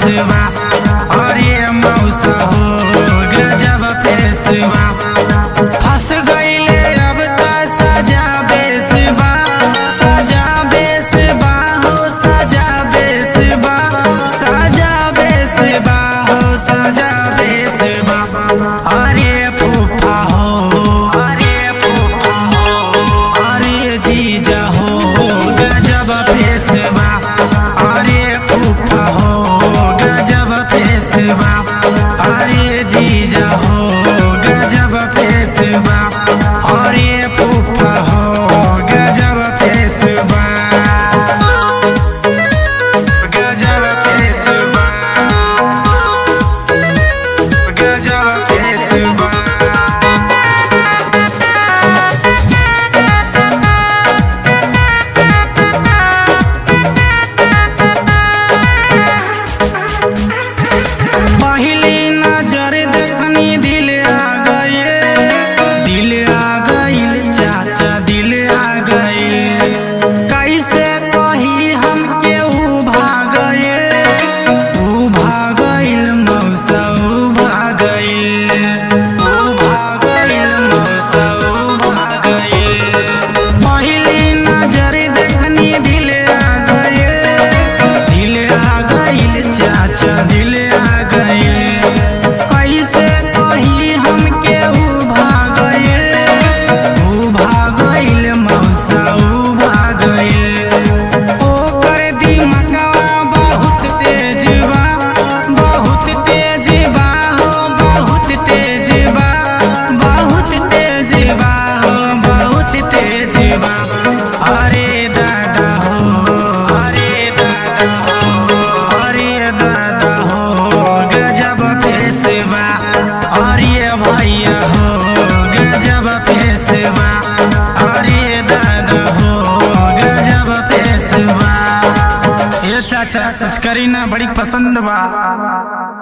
face wash अरे मौसा हो गजब फेसवा फंस गईले अब त सजा बेसबा सजा बेसबा हो सजा बेसबा सजा बेसबा हो सजा बेसबा अरे फूफा हो अरे फूफा हो अरे जीजा हो गजब फेसबा अरे फूफा हो गजब फेसबा अरे जीजा हो गजब फेसबा अरे फूफा हो गजब फेसबा गजब फेसबा गजब फेसबा पहली नजर देखनी दिल आ गए दिल आ गइल चाचा दिल आ गए कैसे कही हम केहू भागए ऊ भागइल मौसा ऊ भागइल ऊ भागइल मौसा ऊ भागइल पहली नजर देखनी दिल आ गए दिल आ गइल चाचा दिल आ गइल कैसे कही हम केहू भागइल ऊ भागइल मौसा ऊ भागइल ओकर दिमागवा बहुत तेज बा बहुत तेज बा हो बहुत तेज बा बहुत तेज बा हो बहुत तेज बा अरे दादा हो अरे दादा हो अरे दादा हो गजब फेसबा अरे भैया हो गजब फेसबा अरे दादा हो गजब फेसबा ये चाचा कुछ करी ना बड़ी पसंद बा